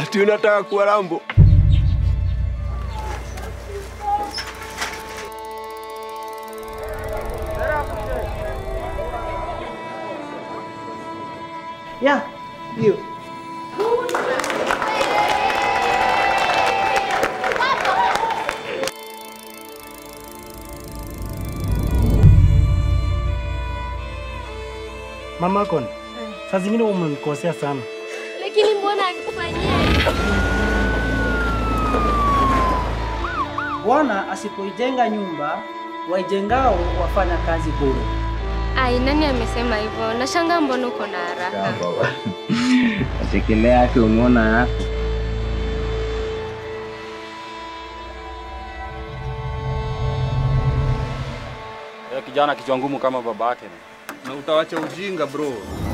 Ati unataka kuwa Rambo? Ya, hiyo. Mama Kon, saa zingine umemkosea sana. Lakini mbona alikufanyia hivyo? Bwana asipoijenga nyumba, waijengao wafanya kazi bure. Ai, nani amesema hivyo? Nashangaa mbona uko na haraka. Achekelea yake umeona yako. kijana kichwa ngumu kama babake. Na utawacha ujinga bro.